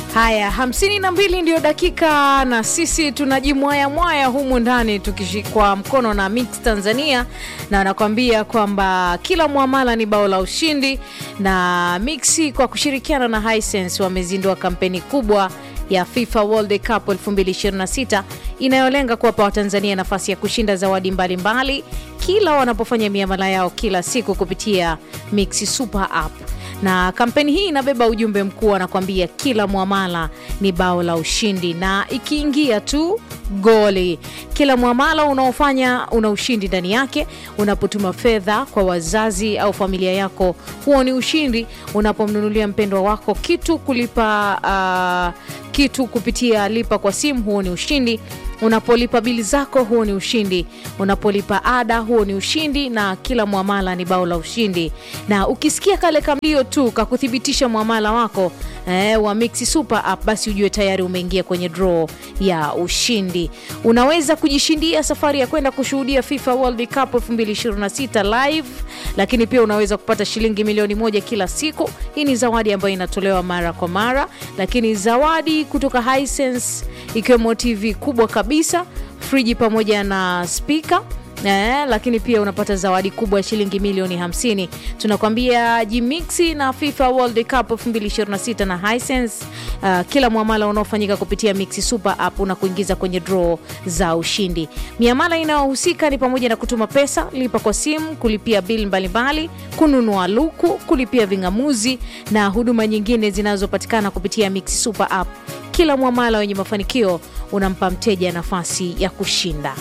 Haya, hamsini na mbili ndio dakika, na sisi tunajimwaya mwaya humu ndani tukishikwa mkono na Mix Tanzania, na anakuambia kwamba kila mwamala ni bao la ushindi, na Mix kwa kushirikiana na Hisense wamezindua kampeni kubwa ya FIFA World Cup 2026 inayolenga kuwapa Watanzania nafasi ya kushinda zawadi mbalimbali mbali, kila wanapofanya miamala yao kila siku kupitia Mix Super App na kampeni hii inabeba ujumbe mkuu, anakuambia kila mwamala ni bao la ushindi, na ikiingia tu goli. Kila mwamala unaofanya una ushindi ndani yake. Unapotuma fedha kwa wazazi au familia yako, huo ni ushindi. Unapomnunulia mpendwa wako kitu kulipa uh, kitu kupitia lipa kwa simu, huo ni ushindi. Unapolipa bili zako, huo ni ushindi. Unapolipa ada, huo ni ushindi, na kila mwamala ni bao la ushindi. Na ukisikia kale kamlio tu kakuthibitisha mwamala wako eh, wa Mix Super App, basi ujue tayari umeingia kwenye draw ya ushindi. Unaweza kujishindia safari ya kwenda kushuhudia FIFA World Cup 2026 live, lakini pia unaweza kupata shilingi milioni moja kila siku. Hii ni zawadi ambayo inatolewa mara kwa mara, lakini zawadi kutoka Hisense ikiwemo TV kubwa kabisa, friji pamoja na spika Eh, lakini pia unapata zawadi kubwa ya shilingi milioni 50. Tunakwambia jimixi na FIFA World Cup 2026 na Hisense. Uh, kila mwamala unaofanyika kupitia Mix Super App unakuingiza kwenye draw za ushindi. Miamala inayohusika ni pamoja na kutuma pesa, lipa kwa simu, kulipia bili mbalimbali, kununua luku, kulipia ving'amuzi na huduma nyingine zinazopatikana kupitia Mix Super App. Kila mwamala wenye mafanikio unampa mteja nafasi ya kushinda.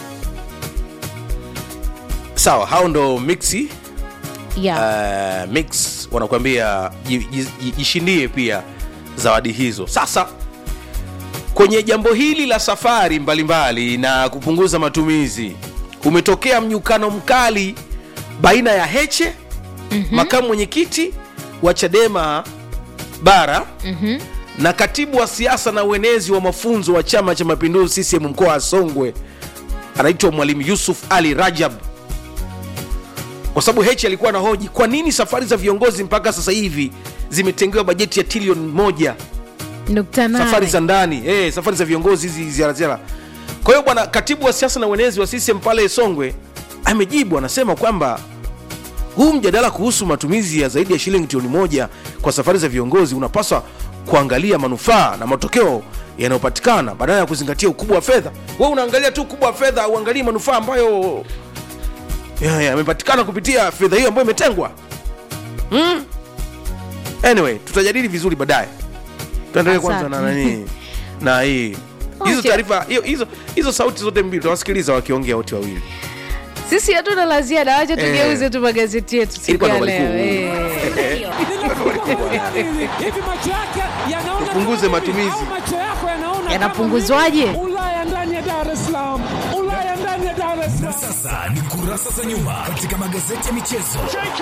Sawa, hao ndo mixi Yeah. uh, mix wanakuambia ji- ji- jishindie pia zawadi hizo. Sasa kwenye jambo hili la safari mbalimbali mbali na kupunguza matumizi, umetokea mnyukano mkali baina ya Heche mm-hmm. makamu mwenyekiti wa Chadema bara mm-hmm. na katibu wa siasa na uenezi wa mafunzo wa Chama cha Mapinduzi CCM mkoa wa Songwe anaitwa Mwalimu Yusuf Ali Rajab kwa sababu Heche alikuwa na hoji kwa nini safari za viongozi mpaka sasa hivi zimetengewa bajeti ya trilioni moja Nukta nane. safari za ndani eh, safari za viongozi hizi ziara ziara. Kwa hiyo bwana katibu wa siasa na uenezi wa CCM pale Songwe amejibu, anasema kwamba huu mjadala kuhusu matumizi ya zaidi ya shilingi trilioni moja kwa safari za viongozi unapaswa kuangalia manufaa na matokeo yanayopatikana badala ya kuzingatia ukubwa wa fedha. Wewe unaangalia tu ukubwa wa fedha, uangalie manufaa ambayo ya- yamepatikana kupitia fedha hiyo ambayo imetengwa. Hmm? Anyway, tutajadili vizuri baadaye. Tuendelee kwanza na Asante. nani na hii hizo Wacha. taarifa hiyo- hizo hizo sauti zote mbili tutawasikiliza wakiongea wote wawili. Sisi hatuna la ziada, wacha Eh. tugeuze tu magazeti yetu siku Ilikuwa ya ndo leo. habari kuu. Eh. hivi macho yake yanaona Tupunguze kama hivi, matumizi. au macho yako yanaona Yanapunguzwaje? kama hivi? Ulaya ndani ya Dar es Salaam, Ulaya ndani ya Dar es Na Salaam. sasa ni kurasa za nyuma katika magazeti ya michezo.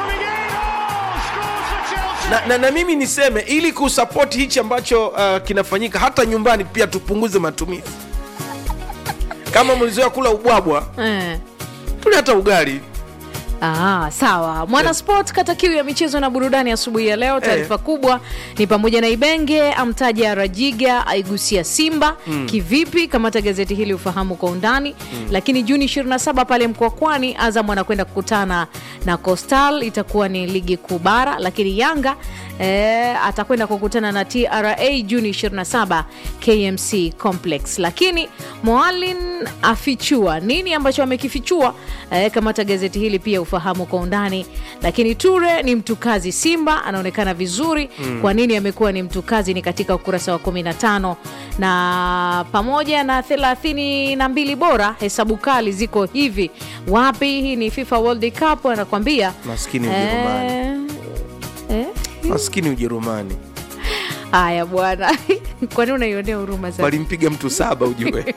na, na, na mimi niseme ili kusapoti hichi ambacho uh, kinafanyika hata nyumbani pia tupunguze matumizi kama mlizoea kula ubwabwa Eh. tule hata ugali Ah, sawa. Mwana Sport kata kiu ya michezo na burudani asubuhi ya leo. Taarifa kubwa ni pamoja na Ibenge amtaja Rajiga, aigusia Simba kivipi? Kamata gazeti hili ufahamu kwa undani. Lakini Juni 27 pale Mkwakwani, Azam anakwenda kukutana na Coastal, itakuwa ni ligi kuu bara. Lakini Yanga eh, atakwenda kukutana na TRA Juni 27 KMC Complex. Lakini Moalin afichua nini ambacho amekifichua? Eh, kamata gazeti hili pia ufahamu kwa undani. Lakini Ture ni mtukazi Simba, anaonekana vizuri. Kwa nini amekuwa ni mtukazi? Ni katika ukurasa wa 15 na pamoja na 32 bora, hesabu kali ziko hivi wapi? Hii ni FIFA World Cup, anakwambia Maskini Ujerumani. eh, eh, maskini ujerumani haya bwana, kwani unaionea huruma sana? walimpiga mtu saba ujue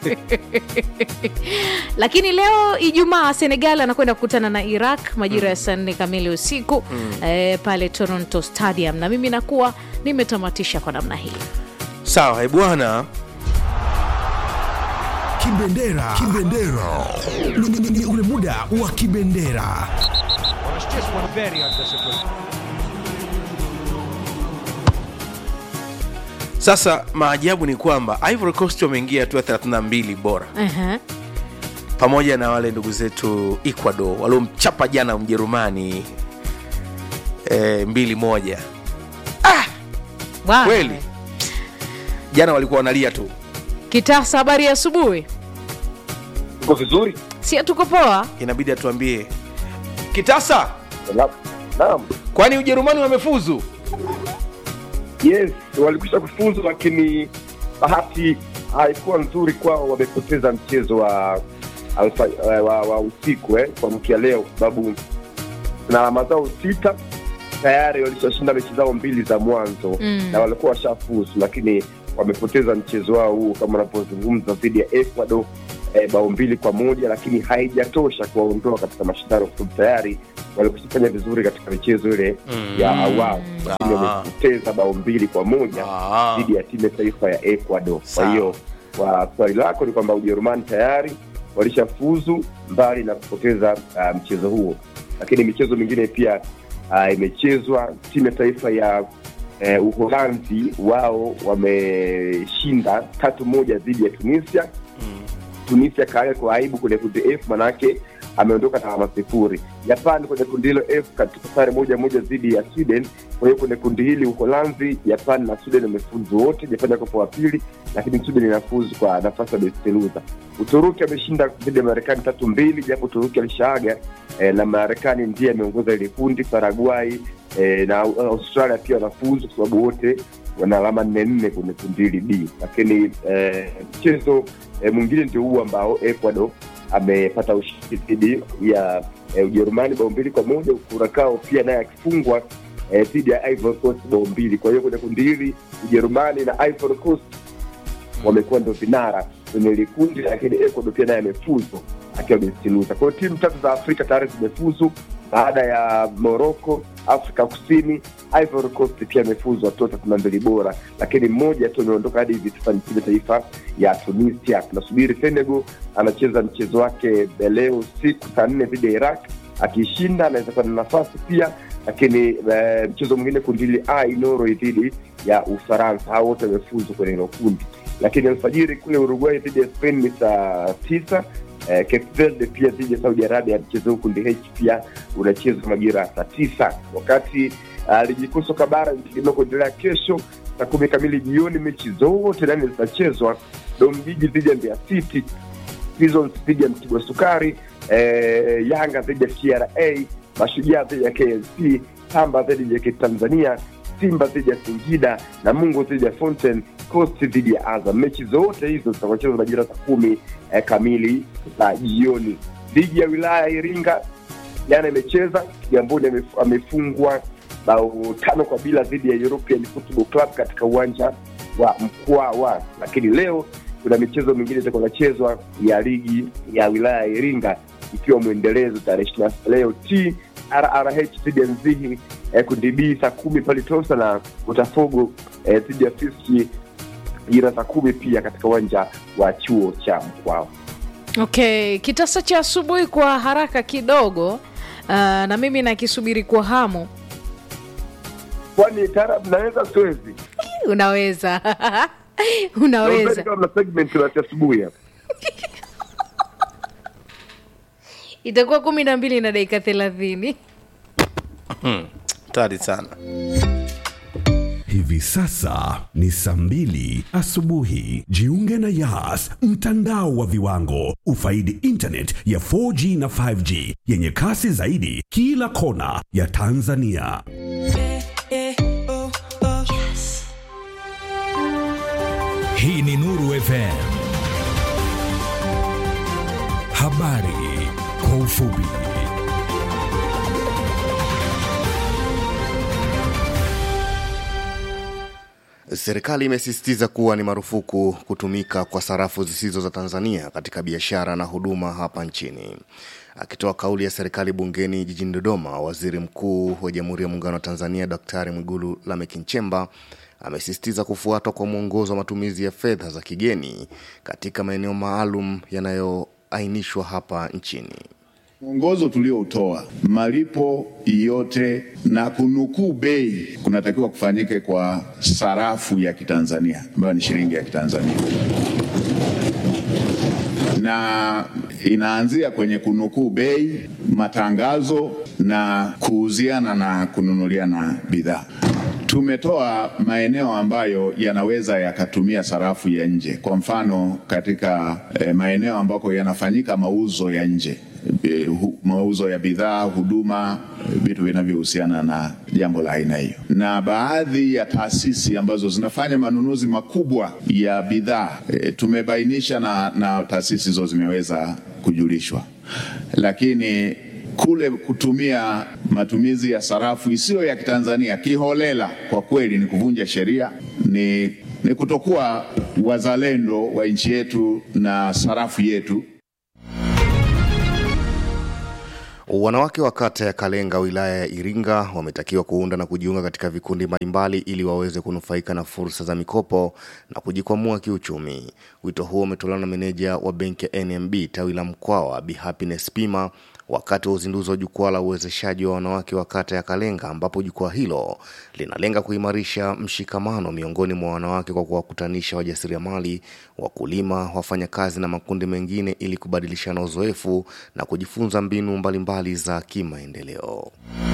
Lakini leo Ijumaa, Senegal anakwenda kukutana na Iraq majira ya saa nne kamili usiku eh, pale Toronto Stadium, na mimi nakuwa nimetamatisha kwa namna hii. sawa eh, bwana Kibendera. Kibendera. Ni- ni- ni- ni ule muda wa kibendera. sasa maajabu ni kwamba ivory coast wameingia hatua 32 bora Ehe. pamoja na wale ndugu zetu ecuador waliomchapa jana mjerumani e, mbili moja Bwana. kweli jana walikuwa wanalia tu kitasa habari ya asubuhi Uko vizuri? si tuko poa inabidi atuambie kitasa Na- Naam. kwani ujerumani wamefuzu Yes, walikwisha kufuzu lakini bahati haikuwa nzuri kwao, wamepoteza mchezo wa alfa, wa, wa, wa usiku eh, kwa mkia leo, kwa sababu na alama zao sita tayari walishashinda mechi zao mbili za mwanzo Mm. na walikuwa washafuzu, lakini wamepoteza mchezo wao huu kama unavyozungumza dhidi ya Ecuador eh, bao mbili kwa moja, lakini haijatosha kuwaondoa katika mashindano kwa sababu tayari walikushafanya vizuri katika michezo ile ya awali, lakini Ah. wamepoteza bao mbili kwa moja Ah. dhidi ya timu ya taifa ya Ecuador. Sawa. Kwa hiyo kwa swali lako ni kwamba Ujerumani tayari walishafuzu mbali na kupoteza uh, mchezo huo, lakini michezo mingine pia uh, imechezwa. Timu ya taifa ya uh, Uholanzi wao wameshinda tatu moja dhidi ya Tunisia. Tunisia kaaga kwa aibu kwenye kundi F, manake ameondoka na alama sifuri. Japan kwenye kundi hilo F katika sare moja moja dhidi ya Sweden. Kwa hiyo kwenye kundi hili Uholanzi, Japan na Sweden wamefuzu wote. Japan yako wa pili, lakini Sweden inafuzu kwa nafasi ya best loser. Uturuki ameshinda dhidi ya Marekani tatu mbili, japo Uturuki alishaaga eh, na Marekani ndiye ameongoza ile kundi. Paraguay eh, na Australia pia wanafuzu kwa sababu wote wana alama nne nne kwenye kundi hili B, lakini eh, mchezo eh, mwingine ndio huu ambao Ecuador amepata ushindi dhidi ya eh, Ujerumani bao mbili kwa moja, Kurakao pia naye akifungwa eh, dhidi ya Ivory Coast bao mbili. Kwa hiyo kwenye kundi hili Ujerumani na Ivory Coast wamekuwa ndo vinara kwenye hili kundi, lakini Ecuador pia naye amefuzu akiwa best loser. Kwa hiyo timu tatu za Afrika tayari zimefuzu baada ya Morocco, Afrika Kusini, Ivory Coast pia amefuzu hatua thelathini na mbili bora, lakini mmoja tu ameondoka hadi hivi sasa ni timu ya taifa ya Tunisia. Tunasubiri Senegal anacheza mchezo wake leo siku saa nne dhidi ya Iraq, akishinda anaweza kuwa na nafasi pia lakini eh, mchezo mwingine kundi hili A Norway dhidi ya Ufaransa, hao wote wamefuzu kwenye hilo kundi. Lakini alfajiri kule Uruguay dhidi ya Spain ni saa tisa. Eh, Cape Verde pia dhidi ya Saudi Arabia, mchezo huu kundi H pia unachezwa majira ya saa tisa, wakati uh, ligi kuu soka bara inategemewa kuendelea kesho saa kumi kamili jioni. Mechi zote nane zitachezwa: Dom-Jiji dhidi ya Mbeya City, Prisons dhidi ya Mtibwa Sukari, eh, Yanga dhidi ya TRA, Mashujaa dhidi ya KMC, Tamba dhidi ya JKT Tanzania, Simba dhidi ya Singida na Mungu dhidi ya Fountain, Coast dhidi ya Azam. Mechi zote hizo zitakuchezwa majira saa kumi eh, kamili za jioni. Ligi ya wilaya ya Iringa jana imecheza, Kigamboni amef- amefungwa bao tano kwa bila dhidi ya European Football Club katika uwanja wa Mkwawa, lakini leo kuna michezo mingine itakuwa inachezwa ya ligi ya wilaya ya Iringa ikiwa mwendelezo tarehe ishirini na sita leo t RRH dhidi ya Nzihi eh, kundi B saa kumi pale Tosa na Botafogo eh, dhidi ya Fiski jira saa kumi pia katika uwanja wa chuo cha Mkwawa. okay kitasa cha asubuhi kwa haraka kidogo uh, na mimi nakisubiri kwa hamu Kwani taarab naweza siwezi unaweza Naombeni unaweza kama mna segment ya asubuhi hapa. itakuwa kumi na mbili na dakika thelathini tari sana Hivi sasa ni saa mbili asubuhi. Jiunge na Yas, mtandao wa viwango. Ufaidi internet ya 4G na 5G yenye kasi zaidi kila kona ya Tanzania. Hii ni Nuru FM. Habari kwa ufupi. Serikali imesisitiza kuwa ni marufuku kutumika kwa sarafu zisizo za Tanzania katika biashara na huduma hapa nchini. Akitoa kauli ya serikali bungeni jijini Dodoma, waziri mkuu wa Jamhuri ya Muungano wa Tanzania Daktari Mwigulu Lameck Nchemba amesisitiza kufuatwa kwa mwongozo wa matumizi ya fedha za kigeni katika maeneo maalum yanayoainishwa hapa nchini. Mwongozo tulioutoa, malipo yote na kunukuu bei kunatakiwa kufanyike kwa sarafu ya Kitanzania ambayo ni shilingi ya Kitanzania, na inaanzia kwenye kunukuu bei, matangazo na kuuziana na kununuliana bidhaa. Tumetoa maeneo ambayo yanaweza yakatumia sarafu ya nje, kwa mfano katika eh, maeneo ambako yanafanyika mauzo ya nje eh, hu- mauzo ya bidhaa, huduma, eh, vitu vinavyohusiana na jambo la aina hiyo, na baadhi ya taasisi ambazo zinafanya manunuzi makubwa ya bidhaa eh, tumebainisha na, na taasisi hizo zimeweza kujulishwa, lakini kule kutumia matumizi ya sarafu isiyo ya Kitanzania kiholela, kwa kweli ni kuvunja sheria, ni, ni kutokuwa wazalendo wa nchi yetu na sarafu yetu. Wanawake wa kata ya Kalenga wilaya ya Iringa wametakiwa kuunda na kujiunga katika vikundi mbalimbali ili waweze kunufaika na fursa za mikopo na kujikwamua kiuchumi. Wito huo umetolewa na meneja wa benki ya NMB tawi la Mkwawa Bi Happiness Pima wakati wa uzinduzi wa jukwaa la uwezeshaji wa wanawake wa kata ya Kalenga, ambapo jukwaa hilo linalenga kuimarisha mshikamano miongoni mwa wanawake kwa kuwakutanisha wajasiriamali, wakulima, wafanyakazi na makundi mengine ili kubadilishana uzoefu na kujifunza mbinu mbalimbali za kimaendeleo.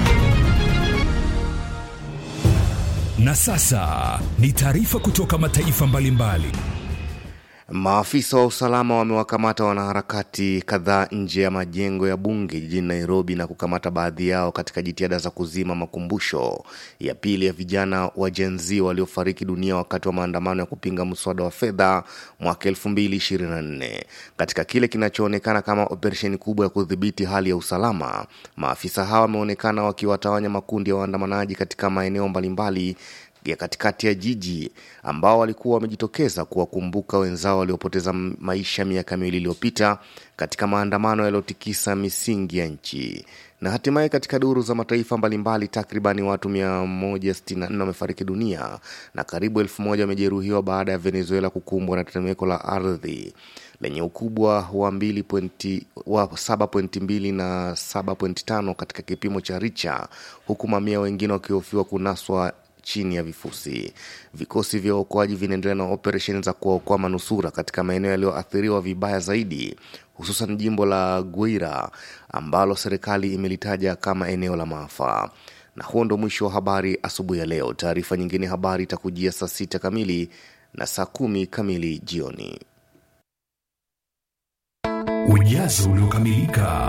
Na sasa ni taarifa kutoka mataifa mbalimbali. Maafisa wa usalama wamewakamata wanaharakati kadhaa nje ya majengo ya bunge jijini Nairobi na kukamata baadhi yao katika jitihada za kuzima makumbusho ya pili ya vijana wa Gen Z waliofariki dunia wakati wa maandamano ya kupinga mswada wa fedha mwaka 2024. Katika kile kinachoonekana kama operesheni kubwa ya kudhibiti hali ya usalama, maafisa hawa wameonekana wakiwatawanya makundi ya waandamanaji katika maeneo mbalimbali ya katikati ya jiji ambao walikuwa wamejitokeza kuwakumbuka wenzao waliopoteza maisha miaka miwili iliyopita katika maandamano yaliyotikisa misingi ya nchi. Na hatimaye katika duru za mataifa mbalimbali, takribani watu 164 wamefariki dunia na karibu elfu moja wamejeruhiwa baada ya Venezuela kukumbwa na tetemeko la ardhi lenye ukubwa wa 2 wa 7.2 na 7.5 katika kipimo cha Richa, huku mamia wengine wakihofiwa kunaswa chini ya vifusi. Vikosi vya uokoaji vinaendelea na operesheni za kuwaokoa manusura katika maeneo yaliyoathiriwa vibaya zaidi, hususan jimbo la Guira ambalo serikali imelitaja kama eneo la maafa. Na huo ndo mwisho wa habari asubuhi ya leo. Taarifa nyingine habari itakujia saa sita kamili na saa kumi kamili jioni. Ujazo uliokamilika.